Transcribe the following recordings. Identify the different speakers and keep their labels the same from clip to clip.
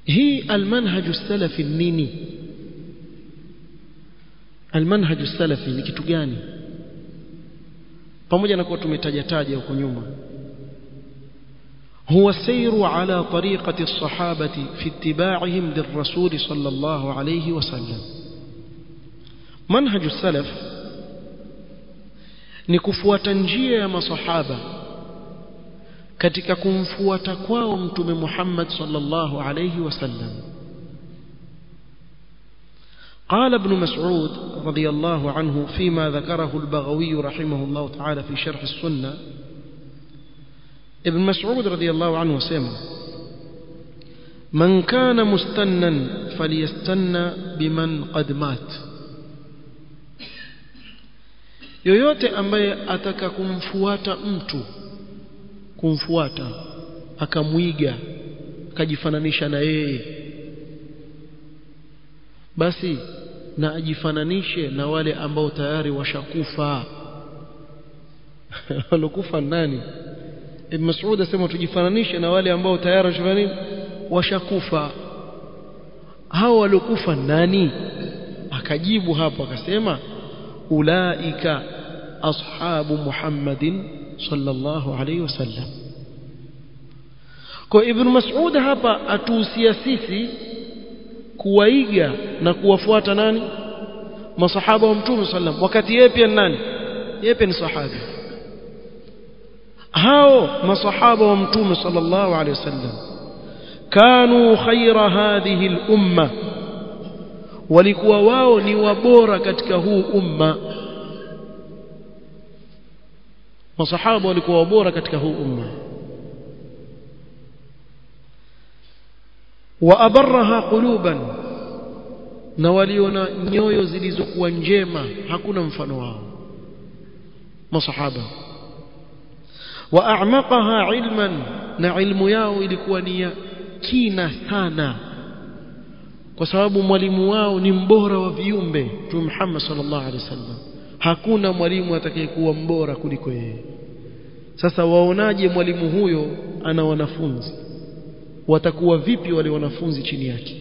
Speaker 1: hii almanhaju salafi nini almanhaju salafi ni kitu gani pamoja na kuwa tumetaja taja huko nyuma هو السير على طريقة الصحابة في اتباعهم للرسول صلى الله عليه وسلم منهج السلف ni kufuata njia ya masahaba katika kumfuata kwao mtume Muhammad sallallahu alayhi wasallam قال ابن مسعود رضي الله عنه فيما ذكره البغوي رحمه الله تعالى في شرح السنة ابن مسعود رضي الله عنه سمع من كان مستنا فليستنى بمن قد مات yoyote ambaye ataka kumfuata mtu kumfuata akamwiga akajifananisha na yeye basi na ajifananishe na wale ambao tayari washakufa walokufa nani Ibn Mas'ud asema tujifananishe na wale ambao tayari washafanini washakufa hao waliokufa nani akajibu hapo akasema ulaika ashabu Muhammadin sallallahu alayhi wasallam kwa Ibn Mas'ud hapa atuhusia sisi kuwaiga na kuwafuata nani masahaba wa mtume sallam wakati yeye pia nani yeye pia ni sahabi hao masahaba wa mtume sallallahu alaihi wasallam kanu khaira hadhihi al-umma walikuwa wao ni wabora katika huu umma masahaba walikuwa wabora katika huu umma wa abarraha quluban na waliona nyoyo zilizokuwa njema hakuna mfano wao masahaba wa a'maqaha ilman na ilmu yao ilikuwa ni ya kina sana kwa sababu mwalimu wao ni mbora wa viumbe Mtume Muhammad sallallahu alaihi wasallam hakuna mwalimu atakayekuwa mbora kuliko yeye sasa waonaje mwalimu huyo ana wanafunzi watakuwa vipi wale wanafunzi chini yake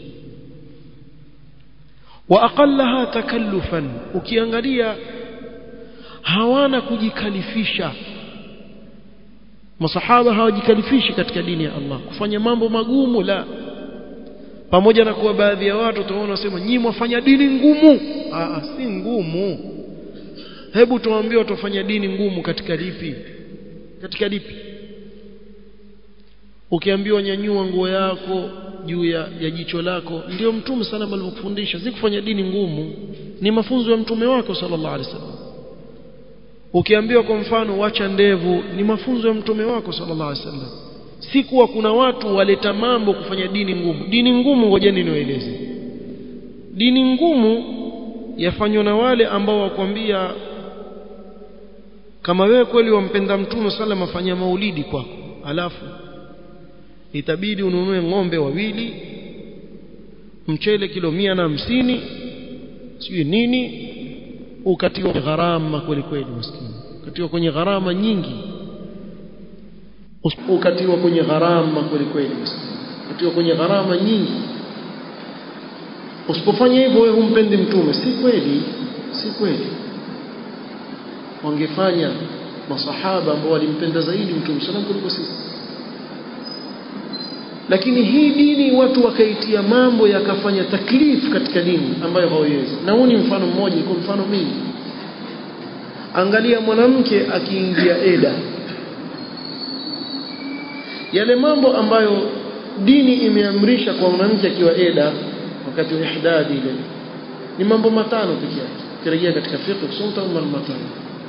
Speaker 1: wa aqallaha takallufan ukiangalia hawana kujikalifisha masahaba hawajikalifishi katika dini ya Allah kufanya mambo magumu la pamoja na kuwa baadhi ya watu utaona wasema nyinyi mwafanya dini ngumu ah si ngumu hebu tuambie watafanya dini ngumu katika lipi katika lipi ukiambiwa nyanyua nguo yako juu ya, ya jicho lako ndio mtume sana alivyofundisha si kufanya dini ngumu ni mafunzo ya mtume wako sallallahu alaihi wasallam ukiambiwa kwa mfano wacha ndevu ni mafunzo ya mtume wako sallallahu alaihi wasallam si kuwa kuna watu waleta mambo kufanya dini ngumu dini ngumu ngojeni niwaeleze dini ngumu yafanywa na wale ambao wakwambia kama wewe kweli wampenda mtume sallam afanya maulidi kwako alafu itabidi ununue ng'ombe wawili mchele kilo mia na hamsini sijui nini ukatiwa gharama kweli kweli maskini ukatiwa kwenye gharama nyingi ukatiwa kwenye gharama kweli kweli maskini ukatiwa kwenye gharama nyingi usipofanya hivyo wewe humpendi mtume si kweli si kweli wangefanya masahaba ambao walimpenda zaidi mtume sallam kuliko sisi lakini hii dini watu wakaitia mambo yakafanya taklif katika dini ambayo hawawezi na huu ni mfano mmoja iko mfano mingi angalia mwanamke akiingia eda yale mambo ambayo dini imeamrisha kwa mwanamke akiwa eda wakati wa ihdadi ile ni mambo matano pekee yake kirejea katika fiqh kusoma mambo matano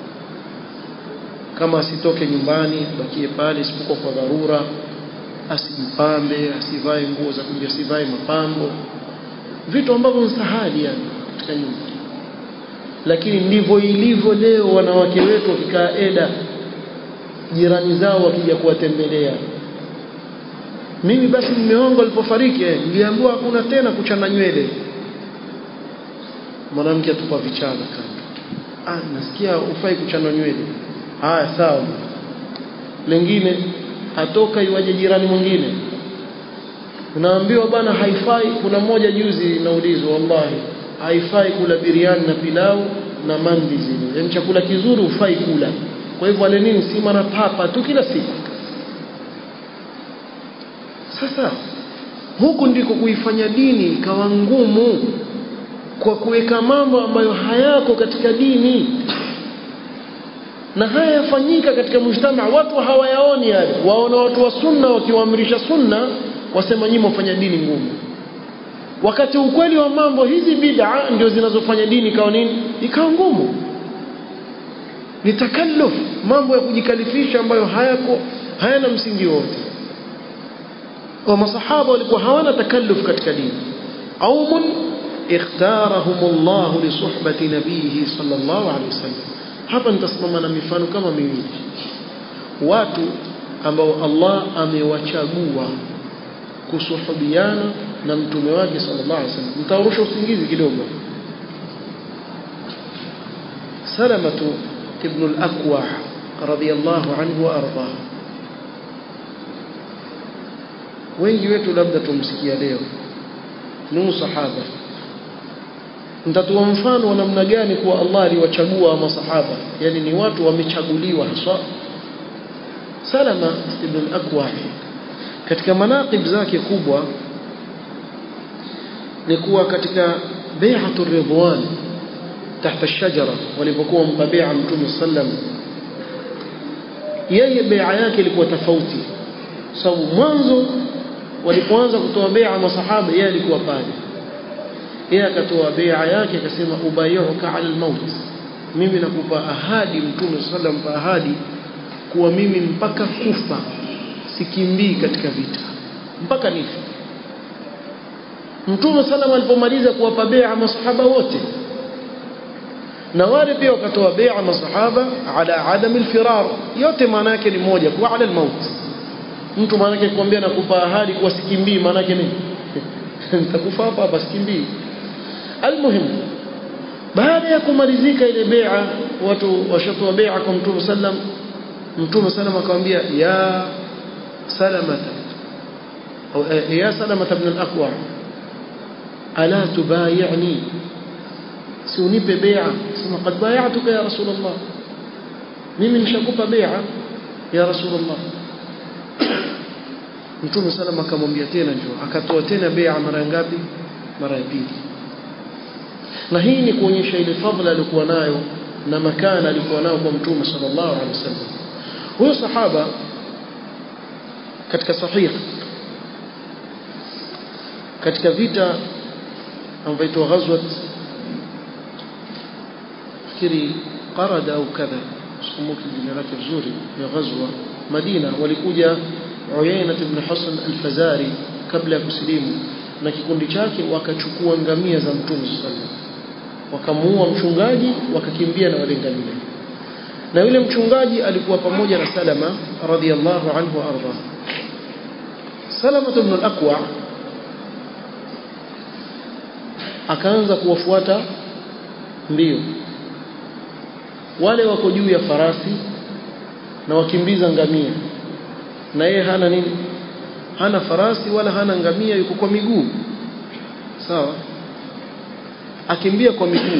Speaker 1: kama asitoke nyumbani abakie pale isipokuwa kwa dharura asijipambe asivae nguo za kuja asivae mapambo vitu ambavyo ni sahali yani katika nyumba lakini ndivyo ilivyo leo wanawake wetu wakikaa eda jirani zao wakija kuwatembelea mimi basi mume wangu alipofariki niliambiwa hakuna tena kuchana nywele mwanamke atupa vichana kando ah nasikia ufai kuchana nywele haya sawa lengine atoka iwaje jirani mwingine unaambiwa bwana haifai kuna mmoja juzi naulizwa wallahi haifai kula biriani na pilau na mandi zile yaani chakula kizuri hufai kula kwa hivyo wale nini sima na papa tu kila siku sasa huku ndiko kuifanya dini ikawa ngumu kwa kuweka mambo ambayo hayako katika dini na haya yafanyika katika mujtama watu hawayaoni yale waona watu wa sunna wakiwaamrisha sunna wasema nyinyi mfanya dini ngumu wakati ukweli wa mambo hizi bid'a ndio zinazofanya dini ikawa nini ikawa ngumu ni takalluf mambo ya kujikalifisha ambayo hayako hayana msingi wote kwa masahaba walikuwa hawana takalluf katika dini qaumun ikhtarahum Allah li suhbati nabihi sallallahu alaihi wasallam hapa nitasimama na mifano kama miwili watu ambao Allah amewachagua kusuhubiana na mtume wake sallallahu alaihi wasallam mtaurusha usingizi kidogo salamatu ibn al-aqwa radiyallahu anhu wa ardah wengi wetu labda tumsikia leo ni sahaba nitatoa mfano wa namna gani kuwa Allah aliwachagua masahaba yani ni watu wamechaguliwa haswa Salama ibn al-Aqwa katika manaqib zake kubwa ni kuwa katika bai'atu ridwan tahta shajara walipokuwa mtabia mtume sallam yeye bai'a yake ilikuwa tofauti sababu mwanzo walipoanza kutoa bai'a masahaba yeye alikuwa pale yeye akatoa bai'a yake akasema ubayuka ala almaut mimi nakupa ahadi mtume sallam pa ahadi kuwa mimi mpaka kufa sikimbii katika vita mpaka nife mtume sallam alipomaliza kuwapa bai'a masahaba wote na wale pia wakatoa bai'a masahaba ala adam alfirar yote maana yake ni moja kwa ala almaut mtu maana yake kuambia nakupa ahadi kuwa sikimbii maana yake nini nitakufa hapa hapa sikimbii almuhim baada ya kumalizika ile bai'a watu washatoa bai'a kwa mtume sallam mtume sallam akamwambia ya salamata au ya salamata ibn al-aqwa ala tubay'ni si unipe bai'a sema qad bay'atuka ya rasulullah mimi nishakupa bai'a ya rasulullah mtume sallam akamwambia tena njoo akatoa tena bai'a mara ngapi mara ya pili na hii ni kuonyesha ile fadhila alikuwa nayo na makana alikuwa nayo kwa mtume sallallahu alaihi wasallam huyo sahaba katika sahih katika vita ambayo inaitwa ghazwat fikiri qarada au kadha sikumbuki jina lake vizuri ya ghazwa Madina walikuja Uyaina ibn Hasan al-Fazari kabla ya kusilimu na kikundi chake wakachukua ngamia za mtume sallallahu wakamuua mchungaji wakakimbia na wale ngamia na yule mchungaji alikuwa pamoja na Salama radhiallahu anhu arda Salama ibn al-Aqwa akaanza kuwafuata mbio wale wako juu ya farasi na wakimbiza ngamia na yeye hana nini hana farasi wala hana ngamia yuko kwa miguu sawa akimbia kwa miguu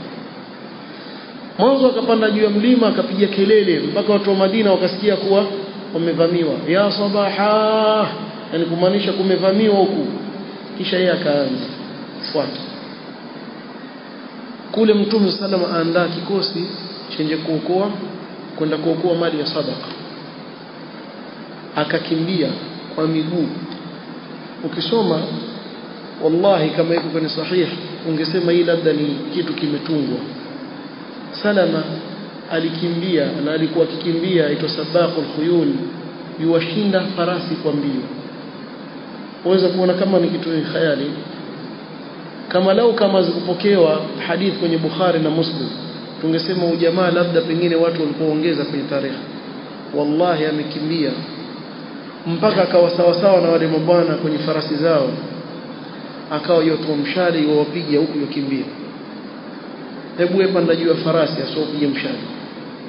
Speaker 1: mwanzo akapanda juu ya mlima akapiga kelele mpaka watu wa Madina wakasikia kuwa wamevamiwa ya sabaha yani kumaanisha kumevamiwa huku kisha yeye akaanza fuata kule mtume salama aandaa kikosi chenye kuokoa kwenda kuokoa mali ya sadaka akakimbia kwa miguu ukisoma wallahi kama iko kwenye sahih ungesema hii labda ni kitu kimetungwa salama alikimbia na alikuwa akikimbia aitwa sabaqul khuyul yuwashinda farasi kwa mbio waweza kuona kama ni kitu khayali kama lau kama zikupokewa hadith kwenye Bukhari na Muslim tungesema ujamaa labda pengine watu walipoongeza kwenye tarehe wallahi amekimbia mpaka akawa sawasawa na wale mabwana kwenye farasi zao akawa yotoa mshale wawapiga huku yokimbia hebu wewe panda juu ya farasi asiopige mshale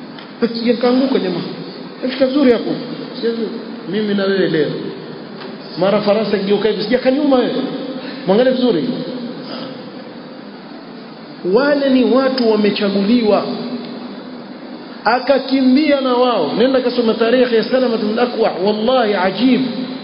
Speaker 1: sije kaanguka jamaa fika vizuri hapo mimi na wewe leo mara farasi akigeuka hivi sija kanyuma wewe mwangalie vizuri wale ni watu wamechaguliwa akakimbia na wao nenda kasoma tarehe ya salama bin akwa wallahi ajib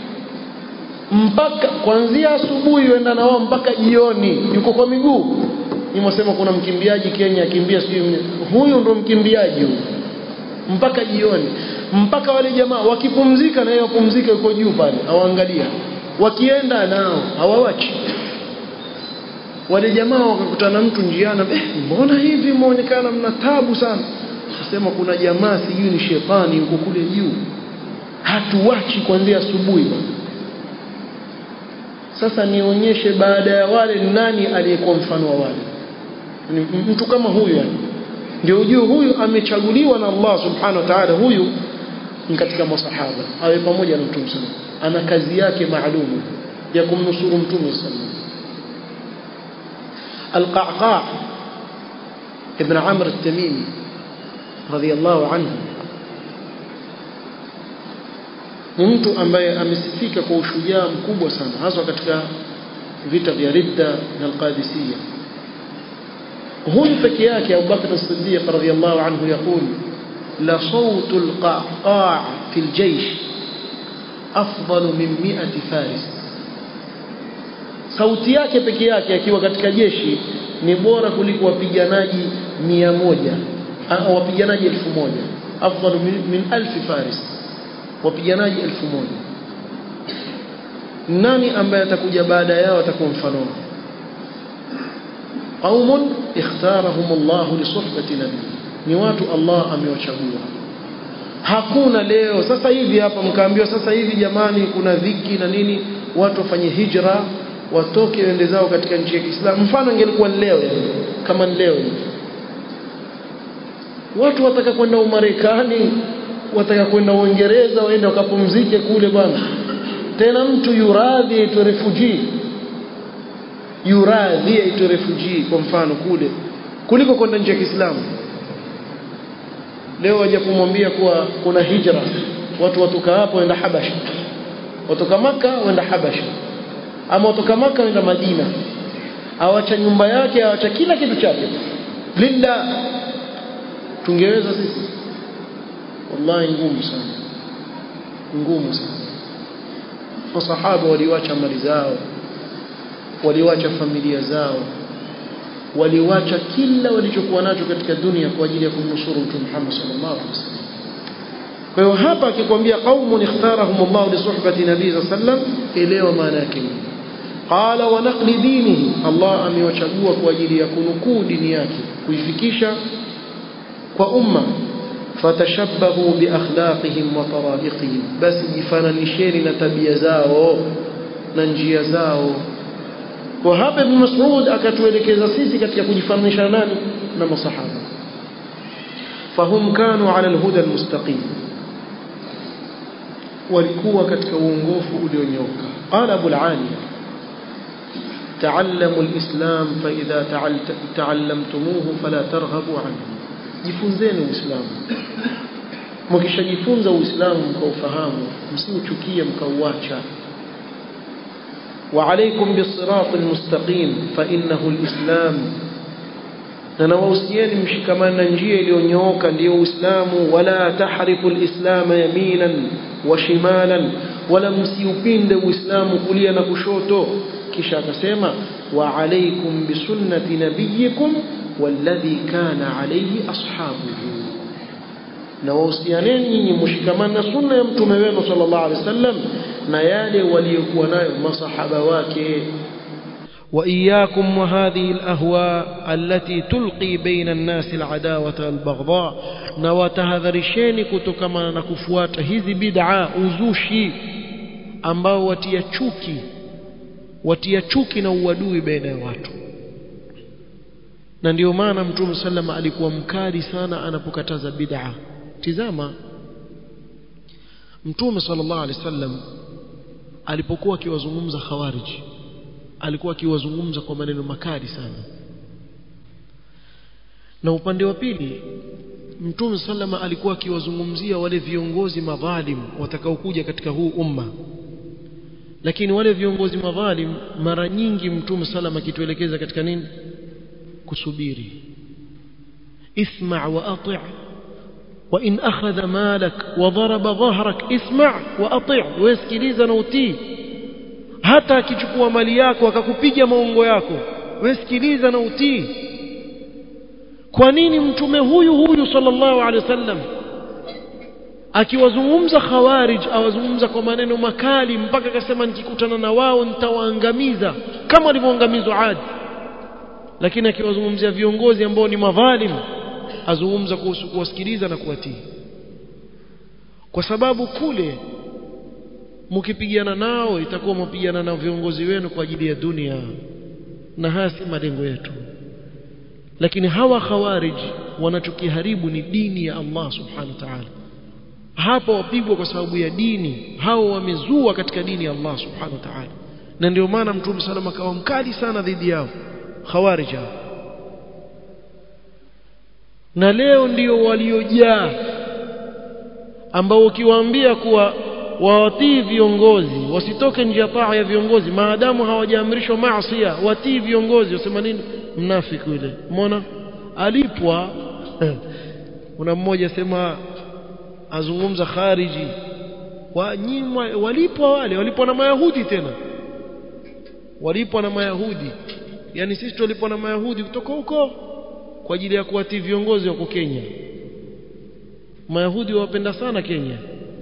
Speaker 1: mpaka kuanzia asubuhi wenda na wao mpaka jioni yuko kwa miguu nimesema kuna mkimbiaji Kenya akimbia sio huyu ndo mkimbiaji huyu mpaka jioni mpaka wale jamaa wakipumzika na yeye wapumzike yuko juu pale awaangalia wakienda nao hawawachi wale jamaa wakakutana mtu njiani eh mbona hivi muonekana mna tabu sana nasema kuna jamaa sijui ni shetani yuko kule juu hatuwachi kuanzia asubuhi bwana sasa nionyeshe baada ya wale nani aliyekuwa mfano wa wale mtu kama huyu yani ndio ujue huyu amechaguliwa na Allah subhanahu wa ta'ala huyu ni katika masahaba awe pamoja na mtume sallallahu ana kazi yake maalum ya kumnusuru mtume sallallahu القعقاع ابن عمرو التميمي رضي الله عنه ni mtu ambaye amesifika kwa ushujaa mkubwa sana hasa katika vita vya Ridda na Al-Qadisiyya huyu peke yake Abu Bakr as-Siddiq radhiyallahu anhu يقول la صوت القعقاع في الجيش أفضل من 100 فارس sauti yake peke yake akiwa katika jeshi ni bora kuliko wapiganaji mia moja au wapiganaji elfu moja afdalu min, min alfi faris wapiganaji elfu moja nani ambaye atakuja baada yao atakuwa mfano qaumun ikhtarahum Allah li suhbati nabii ni watu Allah amewachagua hakuna leo sasa hivi hapa mkaambiwa sasa hivi jamani kuna dhiki na nini watu wafanye hijra watoke wende zao katika nchi ya Kiislamu mfano ingelikuwa leo yani kama leo watu wataka kwenda Umarekani wataka kwenda Uingereza waende wakapumzike kule bwana tena mtu yuradhi aitwe refugee yuradhi aitwe refugee kwa mfano kule kuliko kwenda nchi ya Kiislamu leo waje kumwambia kuwa kuna hijra watu watoka hapo waenda Habasha watoka maka waenda Habasha ama watoka maka waenda Madina awacha nyumba yake awacha kila kitu chake linda tungeweza sisi wallahi ngumu sana ngumu sana masahaba waliwacha mali zao waliwacha familia zao waliwacha kila walichokuwa nacho katika dunia kwa ajili ya kumnusuru mtume Muhammad sallallahu alaihi wasallam kwa hiyo hapa akikwambia qaumun ikhtarahum Allah li suhbati nabii sallam elewa maana yake qala wa naqli dinihi Allah amewachagua kwa ajili ya kunukuu dini yake kuifikisha kwa umma fatashabbahu biakhlaqihim wa tara'iqihim basi jifananisheni na tabia zao na njia zao kwa hapa ibn Mas'ud akatuelekeza sisi katika kujifananisha nani na masahaba fahum kanu ala alhuda almustaqim walikuwa katika uongofu ulionyooka qala abu al-aliya تعلموا الإسلام فإذا تعلمتموه فلا ترغبوا عنه jifunzeni uislamu mkishajifunza uislamu mkaufahamu msiuchukie mkauacha وعليكم بالصراط المستقيم فإنه الإسلام na nawausieni mshikamana na njia iliyonyooka ndiyo uislamu wala tahrifu lislama yaminan wa shimalan wala msiupinde uislamu kulia na kushoto kisha akasema wa alaikum bisunnati nabiyikum walladhi kana alayhi ashabuhu na wausianeni nyinyi mshikamana na sunna ya mtume wenu sallallahu alaihi wasallam na yale waliokuwa nayo masahaba wake وإياكم وهذه الأهواء التي تلقي بين الناس العداوة والبغضاء نواتهذرشين كتكما نكفوات هذه بدعة uzushi ambao watia chuki watia chuki na uadui baina ya watu na ndio maana mtume sallama alikuwa mkali sana anapokataza bid'a tizama mtume sallallahu alaihi wasallam alipokuwa akiwazungumza khawariji alikuwa akiwazungumza kwa maneno makali sana na upande wa pili mtume sallama alikuwa akiwazungumzia wale viongozi madhalim watakaokuja katika huu umma lakini wale viongozi madhalim mara nyingi mtume salama akituelekeza katika nini kusubiri isma' wa ati' wa in akhadha malak wa daraba dhahrak isma' wa ati' wasikiliza na utii hata akichukua mali yako akakupiga maungo yako wasikiliza na utii kwa nini mtume huyu huyu sallallahu alaihi wasallam akiwazungumza khawarij awazungumza kwa maneno makali mpaka akasema nikikutana na wao nitawaangamiza kama walivyoangamizwa Adi lakini akiwazungumzia viongozi ambao ni madhalim azungumza kuhusu kuwasikiliza na kuwatii kwa sababu kule mkipigana nao itakuwa mpigana na viongozi wenu kwa ajili ya dunia na haya si malengo yetu lakini hawa khawarij wanachokiharibu ni dini ya Allah subhanahu wa ta'ala hapa wapigwa kwa sababu ya dini hao wamezua katika dini ya Allah subhanahu wa ta'ala na ndio maana mtume salama akawa mkali sana dhidi yao khawarij na leo ndio waliojaa ambao ukiwaambia kuwa wawatii viongozi wasitoke nje ya taa ya viongozi maadamu hawajaamrishwa maasi watii viongozi wasema nini mnafiki yule umeona alipwa kuna mmoja sema azungumza khariji wanyimwa walipwa wale walipwa na mayahudi tena walipwa na mayahudi yani sisi tulipwa na mayahudi kutoka huko kwa ajili ya kuwatii viongozi wako Kenya mayahudi wapenda sana Kenya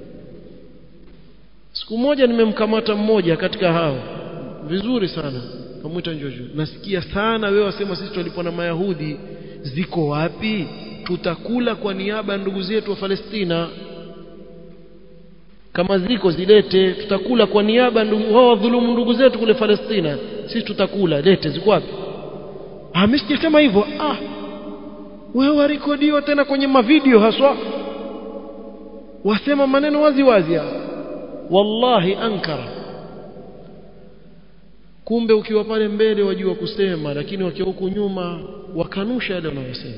Speaker 1: siku moja nimemkamata mmoja katika hao vizuri sana kamwita njojo nasikia sana wewe wasema sisi tulipwa na mayahudi ziko wapi tutakula kwa niaba ya ndugu zetu wa Palestina kama ziko zilete tutakula kwa niaba ndugu wao wadhulumu ndugu zetu kule Palestina sisi tutakula lete ziko wapi ah mimi sijasema hivyo ah wewe warekodiwa tena kwenye mavideo haswa wasema maneno wazi wazi wallahi ankara kumbe ukiwa pale mbele wajua kusema lakini wakiwa huku nyuma wakanusha yale wanayosema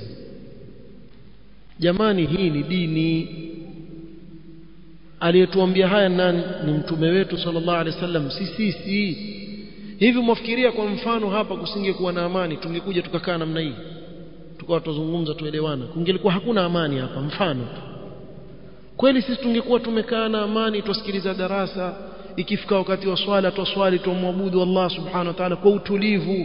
Speaker 1: jamani hii ni dini aliyetuambia haya nani ni mtume wetu sallallahu alaihi wasallam si sisi hivi mwafikiria kwa mfano hapa kusingekuwa na amani tungekuja tukakaa namna hii tukawa tuzungumza tuelewana kungelikuwa hakuna amani hapa mfano kweli sisi tungekuwa tumekaa na amani tusikiliza darasa ikifika wakati wa swala twaswali tumwabudu Allah subhanahu wa ta'ala kwa utulivu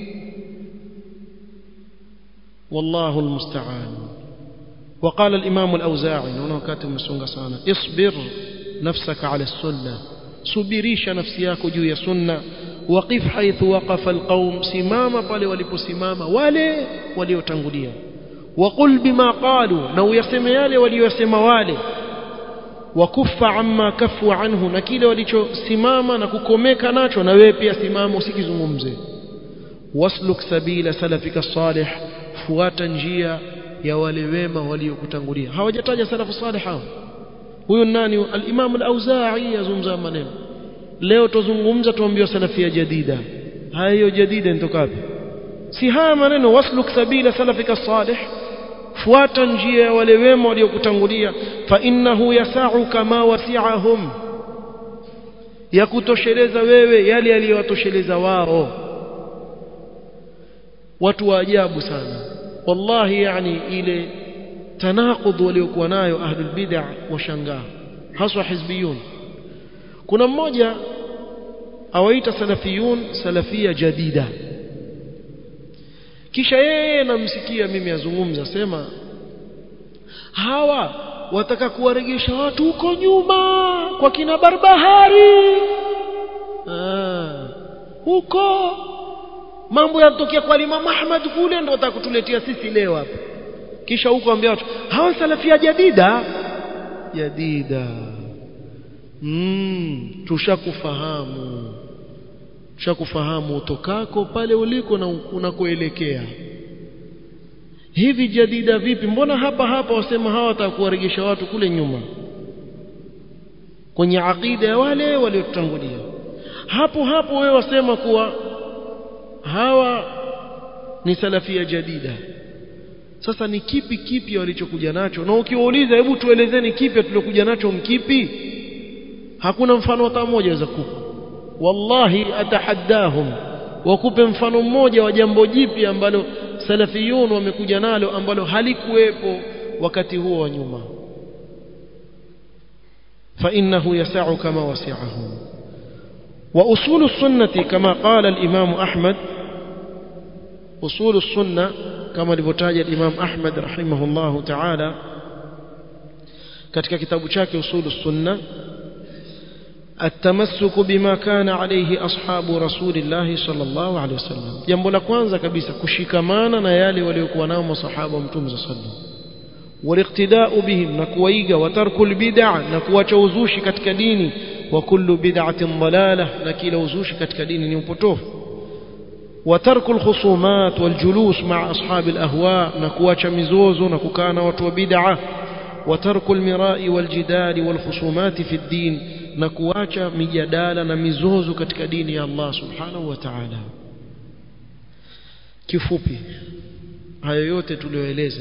Speaker 1: wallahu almusta'an وقال الإمام الأوزاعي هنا كاتب مسونغا سانا اصبر نفسك على السنة سبريش نفسياك جوية سنة وقف حيث وقف القوم سماما pale waliposimama wale waliotangulia وقل بما قالوا na uyaseme yale waliyosema wale wakufa amma kafu anhu na kile walichosimama na kukomeka nacho na wewe pia simama usikizungumze wasluk sabila salafika salih fuata njia ya wale wema waliokutangulia hawajataja salafu salih hao huyo nani al-Imam al-Auza'i yazungumza maneno leo tuzungumza tuambiwa salafia jadida hayo jadida inatoka wapi si haya maneno wasluk sabila salafika salih fuata njia ya wale wema waliokutangulia fa innahu yasau kama wasi'ahum ya kutosheleza wewe yale aliyowatosheleza wao watu wa ajabu sana wallahi yani ile tanaqud waliokuwa nayo ahlul bid'ah washangaa haswa hizbiyun kuna mmoja awaita salafiyun salafia jadida kisha yeye namsikia mimi azungumza sema hawa wataka kuwaregesha watu huko nyuma kwa kina Barbahari ah, huko mambo yanatokea kwa Imam Ahmad kule ndio watakutuletea sisi leo hapa kisha huko ambia watu hawa salafia jadida jadida mm, tushakufahamu tushakufahamu utokako pale uliko na unakoelekea hivi jadida vipi mbona hapa hapa wasema hawa watakuwaregesha watu kule nyuma kwenye aqida ya wale waliotutangulia hapo hapo wewe wasema kuwa hawa ni salafia jadida sasa ni kipi kipi walichokuja nacho na ukiwauliza hebu tuelezeni kipi tuliokuja nacho mkipi hakuna mfano hata mmoja waweza kupa wallahi atahaddahum wakupe mfano mmoja wa jambo jipi ambalo salafiyun wamekuja nalo ambalo halikuwepo wakati huo wa nyuma فإنه يسع كما وسعهم وأصول السنة كما قال الإمام أحمد أصول السنة كما لبتاج الإمام أحمد رحمه الله تعالى katika kitabu chake usulu sunna التمسك بما كان عليه أصحاب رسول الله صلى الله عليه وسلم jambo la kwanza kabisa kushikamana na yale waliokuwa nao masahaba mtume صلى الله عليه وسلم والاقتداء بهم نكويغا وترك البدع نكواcha uzushi katika dini wa kullu bid'atin dalalah na kila uzushi katika dini ni upotofu وترك الخصومات والجلوس مع أصحاب الأهواء نكواcha mizozo na kukaa na watu wa bid'a وترك المراء والجدال والخصومات في الدين نكواcha mijadala na mizozo katika dini ya Allah subhanahu wa ta'ala kifupi hayo yote tulioeleza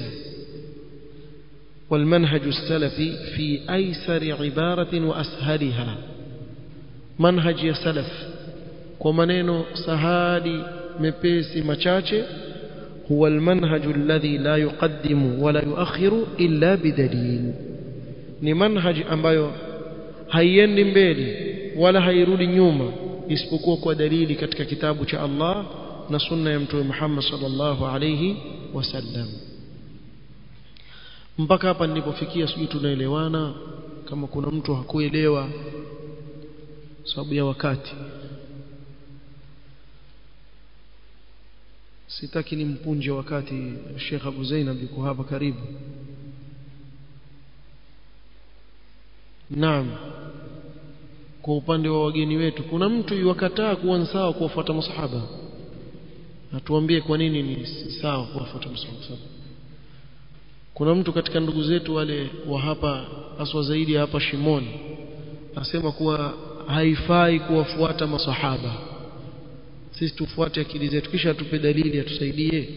Speaker 1: والمنهج السلفي في أيسر عبارة وأسهلها منهج يا سلف ومنينو سهالي مبيسي مچاچه هو المنهج الذي لا يقدم ولا يؤخر إلا بدليل ni manhaj ambayo haiendi mbele wala hairudi nyuma isipokuwa kwa dalili katika kitabu cha Allah na sunna ya mtume Muhammad sallallahu alayhi wasallam mpaka hapa nilipofikia sijui tunaelewana kama kuna mtu hakuelewa sababu ya wakati sitaki nimpunje wakati Sheikh Abu Zainab yuko hapa karibu Naam kwa upande wa wageni wetu kuna mtu yuwakataa kuwa sawa kuwafuata masahaba atuambie kwa nini ni sawa kuwafuata masahaba kuna mtu katika ndugu zetu wale wa hapa aswa zaidi hapa Shimoni asema kuwa haifai kuwafuata masahaba sisi tufuate akili zetu kisha tupe dalili atusaidie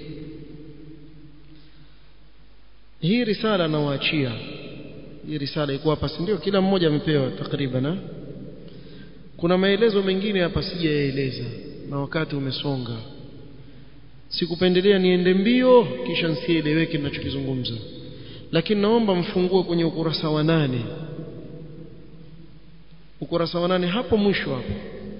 Speaker 1: hii risala nawaachia hii risala iko hapa si ndio kila mmoja amepewa takriban kuna maelezo mengine hapa sijayaeleza na wakati umesonga sikupendelea niende mbio kisha nsieleweke ninachokizungumza lakini naomba mfungue kwenye ukurasa wa nane ukurasa wa nane hapo mwisho hapo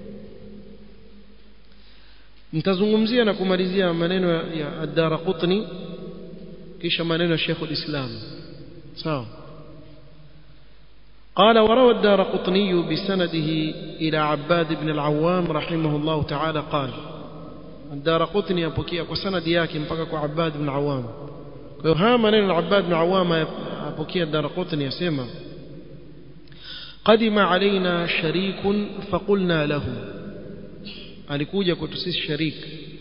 Speaker 1: nitazungumzia na kumalizia maneno ya, ya ad-Darqutni kisha maneno ya Sheikh al-Islam sawa قال وروى الدارقطني بسنده إلى عباد بن العوام رحمه الله تعالى قال الدارقطني apokea kwa sanadi yake mpaka kwa Abbad ibn Awam kwa hiyo haya maneno Abbad ibn Awam apokea Darqutni yasema قدم علينا شريك فقلنا له alikuja kwetu sisi sharik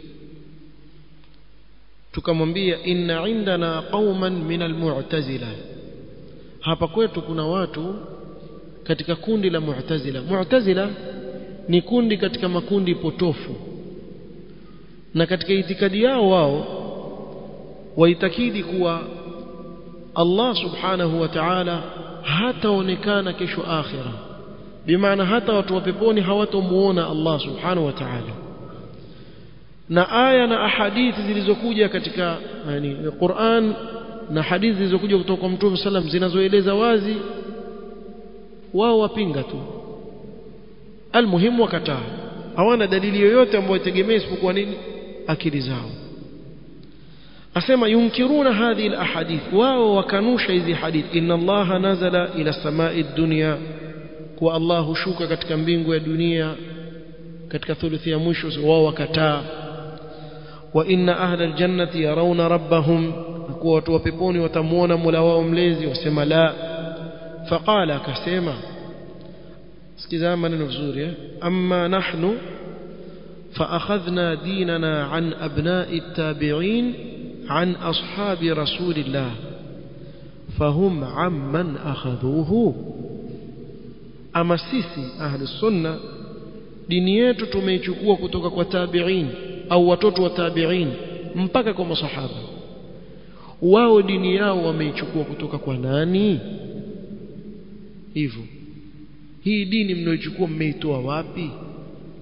Speaker 1: tukamwambia inna indana qauman min almu'tazila hapa kwetu kuna watu katika kundi la mu'tazila mu'tazila ni kundi katika makundi potofu na katika itikadi yao wao waitakidi kuwa Allah subhanahu wa ta'ala hataonekana kesho akhira bimaana hata watu wa peponi hawatomuona Allah subhanahu wa ta'ala na aya na ahadithi zilizokuja katika yani Qur'an na hadithi zilizokuja kutoka kwa Mtume sallam zinazoeleza wazi wao wapinga tu almuhimu wakataa hawana dalili yoyote ambayo itegemea isipokuwa nini akili zao asema yunkiruna hadhihi alahadith wao wakanusha hizi hadithi inna allaha nazala ila samai dunya kwa Allah hushuka katika mbingu ya dunia katika thuluthi ya mwisho wao wakataa wa inna ahla aljannati yarawna rabbahum kwa watu wa peponi watamuona Mola wao mlezi wasema la faqala akasema sikiza maneno vizuri eh amma nahnu فأخذنا ديننا عن أبناء التابعين عن أصحاب رسول الله فهم عمن أخذوه ama sisi ahli sunna dini yetu tumeichukua kutoka kwa tabi'in au watoto wa tabi'in mpaka kwa masahaba wao dini yao wameichukua kutoka kwa nani hivyo hii dini mnaoichukua mmeitoa wapi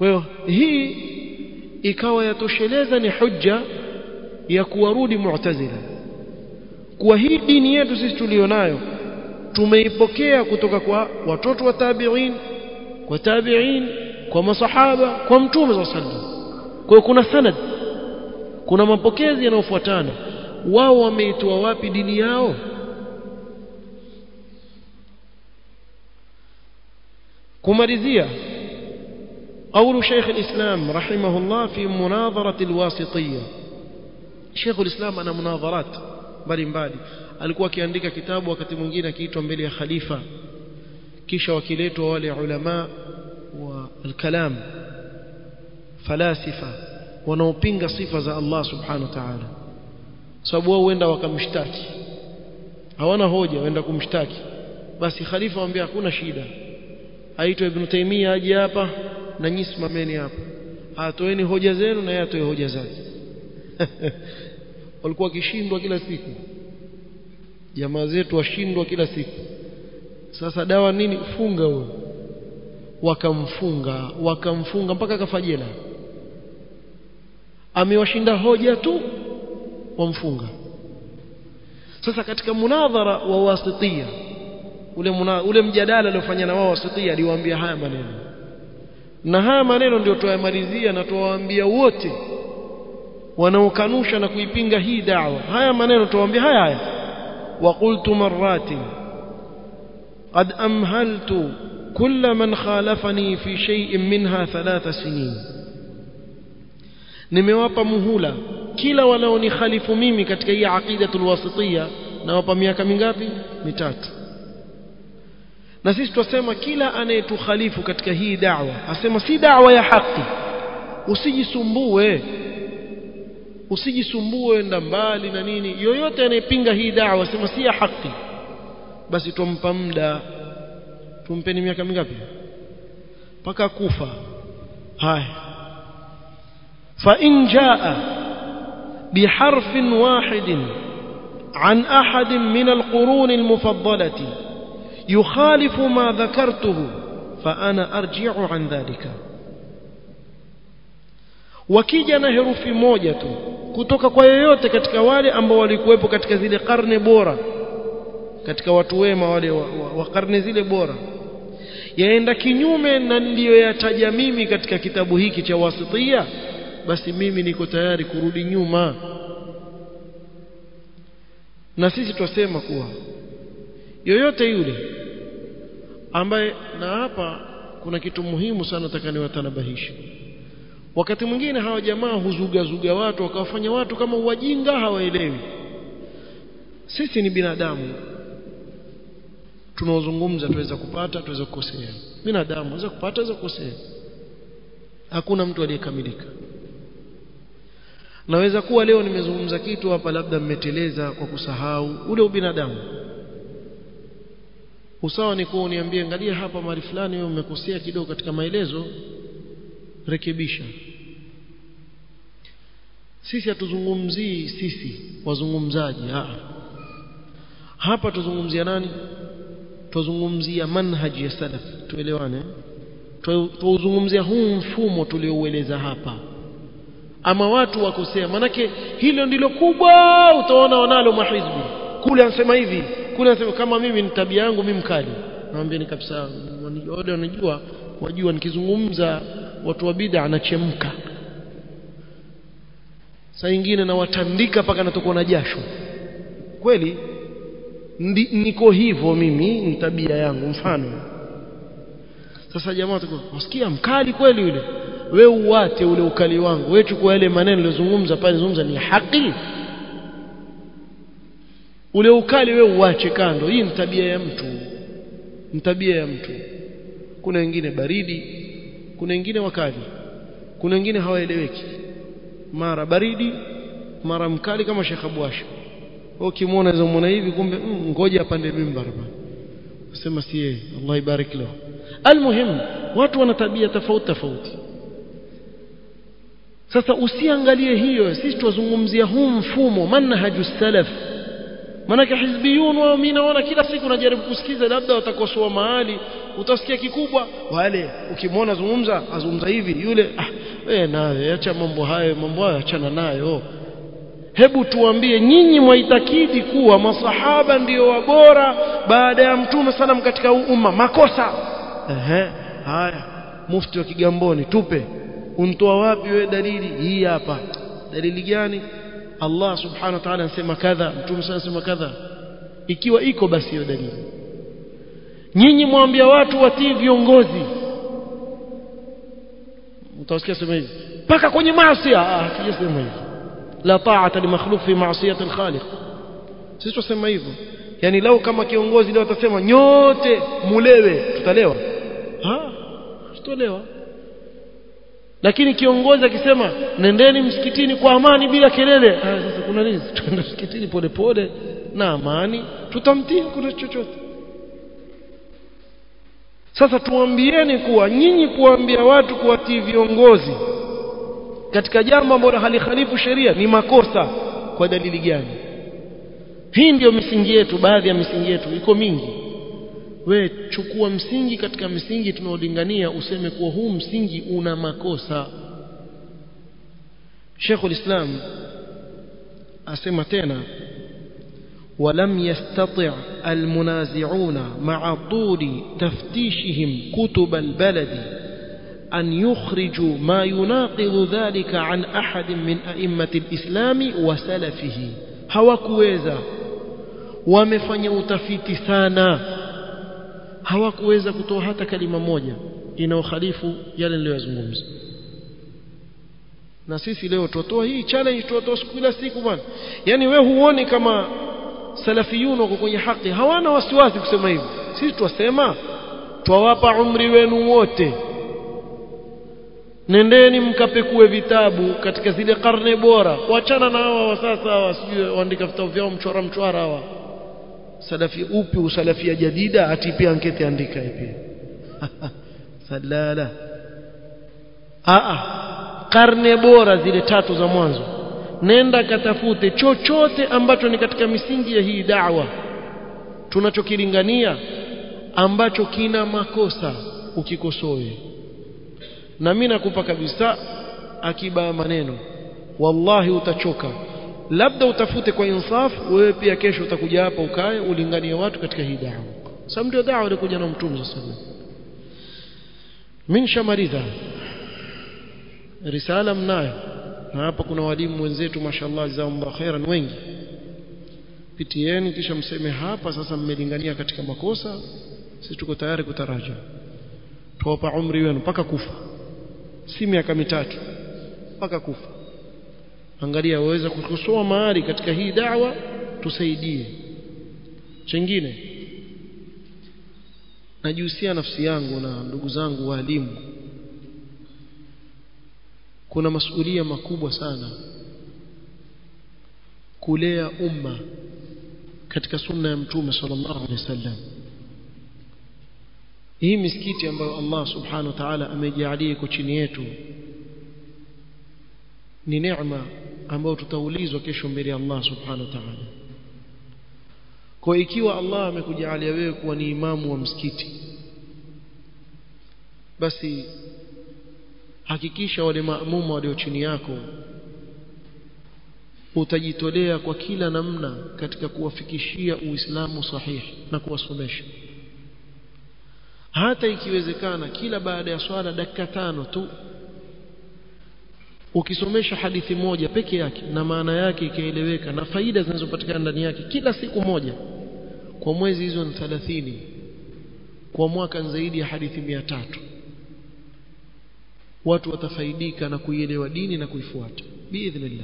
Speaker 1: kwa hiyo hii ikawa yatosheleza ni hujja ya kuwarudi mu'tazila kuwa hii dini yetu sisi tulionayo tumeipokea kutoka kwa watoto wa tabi'in kwa tabi'in kwa masahaba kwa mtume sallallahu alaihi wasallam kwa hiyo kuna sanad kuna mapokezi yanayofuatana wao wameitoa wapi dini yao kumalizia قول شيخ الإسلام رحمه الله في مناظرة الواسطية شيخ الإسلام أنا مناظرات mbali mbali alikuwa akiandika kitabu wakati mwingine akiitwa mbele ya khalifa kisha wakiletwa wale ulama wa al-kalam falasifa wanaopinga sifa za Allah subhanahu wa ta'ala sababu wao huenda wakamshtaki hawana hoja waenda kumshtaki basi khalifa amwambia hakuna shida aitwa ibn Taymiyyah aje hapa na nyinyi simameni hapa atoeni hoja zenu na yeye atoe hoja zake walikuwa wakishindwa kila siku jamaa zetu washindwa kila siku sasa dawa nini funga huyo wakamfunga wakamfunga mpaka kafajela amewashinda hoja tu wamfunga sasa katika munadhara wa wasitia ule muna, ule mjadala aliofanya na wao wasitia aliwaambia haya maneno na haya maneno ndio tuwamalizia na tuwaambia wote wanaokanusha na kuipinga hii da'wa haya maneno tuwaambia haya haya وقلت مرات قد أمهلت كل من خالفني في شيء منها ثلاث سنين nimewapa muhula kila wanaonikhalifu mimi katika hii aqidatul wasitiyya nawapa miaka mingapi mitatu na sisi twasema kila anayetukhalifu katika hii da'wa asema si da'wa ya haki usijisumbue usijisumbue enda mbali na nini yoyote anayepinga hii da'wa asema si ya haki basi tumpa muda tumpeni miaka mingapi mpaka kufa haya fa in jaa biharfin wahidin عن أحد من القرون المفضلة يخالف ما ذكرته فأنا أرجع عن ذلك wakija na herufi moja tu kutoka kwa yoyote katika wale ambao walikuwepo katika zile karne bora katika watu wema wale wa, wa, wa karne zile bora yaenda kinyume na niliyoyataja mimi katika kitabu hiki cha wasitia basi mimi niko tayari kurudi nyuma na sisi twasema kuwa yoyote yule ambaye na hapa kuna kitu muhimu sana nataka niwatanabahishe wakati mwingine hawa jamaa huzugazuga watu wakawafanya watu kama wajinga hawaelewi sisi ni binadamu tunaozungumza tuweza kupata tuweza kukosea binadamu aweza kupata aweza kukosea hakuna mtu aliyekamilika naweza kuwa leo nimezungumza kitu hapa labda mmeteleza kwa kusahau ule ubinadamu usawa ni kuwa uniambie angalia hapa mahali fulani wewe umekosea kidogo katika maelezo rekebisha sisi hatuzungumzii sisi wazungumzaji ha. hapa tuzungumzia nani tuzungumzia manhaji ya salaf tuelewane tuzungumzia huu mfumo tulioueleza hapa ama watu wakosea manake hilo ndilo kubwa utaona wanalo mahizbi kule anasema hivi kule anasema kama mimi ni tabia yangu mimi mkali naambia ni kabisa wale wanajua wajua nikizungumza watu wa bid'a anachemka saa nyingine nawatandika mpaka natokwa na jasho kweli ndi, niko hivyo mimi ni tabia yangu mfano sasa jamaa wasikia mkali kweli yule we uwate ule ukali wangu we chukua yale maneno nilizungumza pale zungumza ni haki ule ukali we uache kando hii ni tabia ya mtu ni tabia ya mtu kuna wengine baridi kuna wengine wakali kuna wengine hawaeleweki mara baridi mara mkali kama Sheikh Abwasha ukimwona unaweza muona hivi kumbe mm, ngoja apande mimbar bwana sema si yeye Allah ibarik lahu almuhim watu wana tabia tofauti tofauti sasa usiangalie hiyo sisi tuzungumzia huu mfumo manhaju salaf manake hizbiyun wao mimi naona kila siku najaribu kusikiza labda watakosoa mahali utasikia kikubwa wale ukimwona zungumza azungumza hivi yule ah wewe nawe acha mambo hayo mambo hayo achana nayo hebu tuambie nyinyi mwaitakidi kuwa masahaba ndiyo wabora baada ya mtume salam katika umma makosa ehe haya mufti wa kigamboni tupe untoa wapi wewe dalili hii hapa dalili gani Allah subhanahu wa ta'ala anasema kadha mtume sana anasema kadha ikiwa iko basi hiyo dalili nyinyi mwambia watu watii viongozi mtawasikia sema hivi paka kwenye maasi ah sijasema hivi la ta'ata li makhluq fi ma'siyati al-khaliq sisi tusema hivyo yani lau kama kiongozi leo atasema nyote mulewe tutalewa ah tutalewa lakini kiongozi akisema nendeni msikitini kwa amani bila kelele ah sasa kuna nini tuende msikitini polepole na amani tutamtii kuna chochote sasa tuambieni kuwa nyinyi kuambia watu kuwatii viongozi katika jambo ambalo halikhalifu sheria ni makosa kwa dalili gani hii ndiyo misingi yetu baadhi ya misingi yetu iko mingi we chukua msingi katika misingi tunaolingania useme kuwa huu msingi una makosa Sheikh ulislam asema tena ولم يستطع المنازعون مع طول تفتيشهم كتب البلد أن يخرجوا ما يناقض ذلك عن أحد من أئمة الإسلام وسلفه hawakuweza wamefanya utafiti sana hawakuweza kutoa hata kalima moja inayokhalifu yale niliyozungumza na sisi leo tutoa hii challenge tutoa kila siku bwana yani we huoni kama salafiyun wako kwenye haki hawana wasiwasi kusema hivyo sisi twasema twawapa umri wenu wote nendeni mkapekue vitabu katika zile karne bora kuachana na hawa wa sasa hawa sijui waandika vitabu vyao mchora mchwara hawa salafi upi usalafia jadida ati pia ankete andika pia salala a karne bora zile tatu za mwanzo nenda katafute chochote ambacho ni katika misingi ya hii da'wa tunachokilingania ambacho kina makosa ukikosoe na mimi nakupa kabisa akiba ya maneno wallahi utachoka labda utafute kwa insaf wewe pia kesho utakuja hapa ukae ulinganie watu katika hii da'wa sababu ndio da'wa ilikuja na mtume sallallahu alaihi wasallam mimi nishamaliza risala mnayo na hapa kuna walimu wenzetu mashallah jazakumullah khairan wengi pitieni kisha mseme hapa sasa mmelingania katika makosa sisi tuko tayari kutaraja tuwapa umri wenu mpaka kufa si miaka mitatu mpaka kufa angalia waweza kukosoa mahali katika hii da'wa tusaidie chengine najihusia nafsi yangu na ndugu zangu walimu kuna masuhulia makubwa sana kulea umma katika sunna ya mtume sallallahu alaihi wasallam hii misikiti ambayo Allah subhanahu wa ta'ala amejalia iko chini yetu ni neema ambayo tutaulizwa kesho mbele ya Allah subhanahu wa ta'ala kwa ikiwa Allah amekujalia wewe kuwa ni imamu wa msikiti basi hakikisha wale maamuma walio chini yako utajitolea kwa kila namna katika kuwafikishia uislamu sahihi na kuwasomesha hata ikiwezekana kila baada ya swala dakika tano tu ukisomesha hadithi moja peke yake na maana yake ikaeleweka na faida zinazopatikana ndani yake kila siku moja kwa mwezi hizo ni 30 kwa mwaka zaidi ya hadithi mia tatu watu watafaidika na kuielewa dini na kuifuata biidhnillah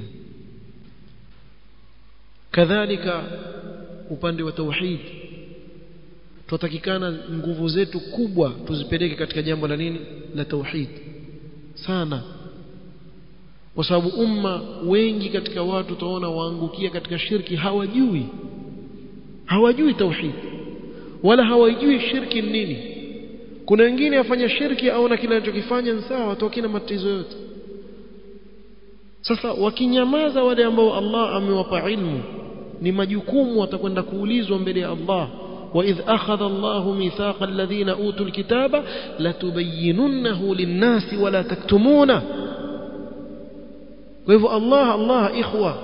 Speaker 1: kadhalika upande wa tauhid tutakikana nguvu zetu kubwa tuzipeleke katika jambo la nini la tauhid sana kwa sababu umma wengi katika watu utaona waangukia katika shirki hawajui hawajui tauhid wala hawajui shirki ni nini kuna wengine afanya shirki aona kile anachokifanya ni sawa watu wakina matatizo yote sasa wakinyamaza wale ambao Allah amewapa ilmu ni majukumu watakwenda kuulizwa mbele ya Allah وإذ أخذ الله ميثاق الذين أوتوا الكتاب لتبيننه للناس ولا تكتمونه وإذ الله الله إخوة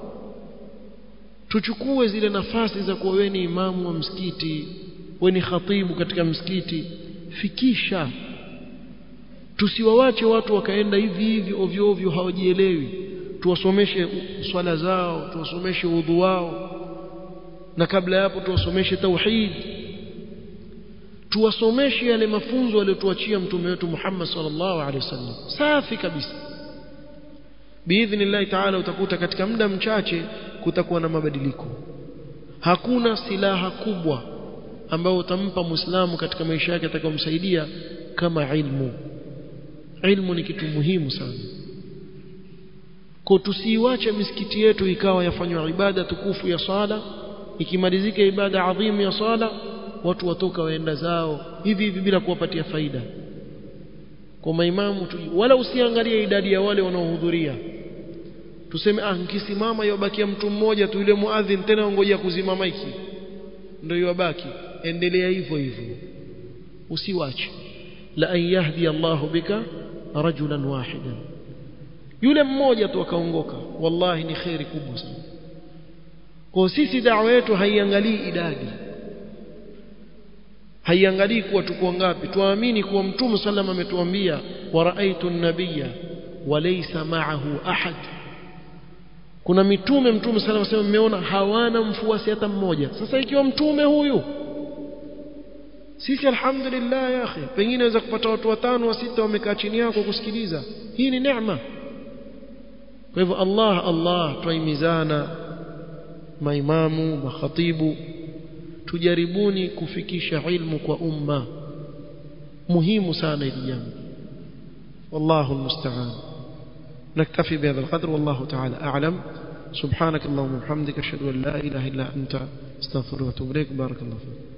Speaker 1: tuchukue zile nafasi za kuwa wewe ni imamu wa msikiti wewe ni khatibu katika msikiti fikisha tusiwawache watu wakaenda hivi hivi ovyo ovyo hawajielewi tuwasomeshe swala zao tuwasomeshe udhu wao na kabla ya hapo tuwasomeshe tauhid tuwasomeshe yale mafunzo aliyotuachia mtume wetu Muhammad sallallahu alaihi wasallam safi kabisa biidhnillahi taala utakuta katika muda mchache kutakuwa na mabadiliko hakuna silaha kubwa ambayo utampa muislamu katika maisha yake atakayomsaidia kama ilmu ilmu ni kitu muhimu sana kwa tusiiwache misikiti yetu ikawa yafanywa ibada tukufu ya sala ikimalizika ibada adhimu ya sala watu watoka waenda zao hivi hivi bila kuwapatia faida kwa maimamu wala usiangalie idadi ya wale wanaohudhuria tuseme ah nkisimama yobakia mtu mmoja tu yule muadhin tena ngoja kuzima maiki ndio yobaki endelea hivyo hivyo usiwache la an yahdi Allahu bika rajulan wahidan yule mmoja tu akaongoka wallahi ni khairi kubwa sana kwa sisi dawa yetu haiangalii idadi haiangalii kuwa tuko ngapi tuamini kuwa mtume sallam ametuambia wa raaitu an-nabiyya wa laysa ma'ahu ahad kuna mitume mtume sallam asema mmeona hawana mfuasi hata mmoja sasa ikiwa mtume huyu sisi alhamdulillah ya akhi pengine waweza kupata watu watano wa sita wamekaa chini yako kusikiliza hii ni neema kwa hivyo Allah Allah twaimizana maimamu makhatibu tujaribuni kufikisha ilmu kwa umma muhimu sana hili jambo wallahu almusta'an نكتفي بهذا القدر والله تعالى أعلم سبحانك اللهم وبحمدك أشهد أن لا إله إلا أنت استغفرك وأتوب إليك بارك الله فيك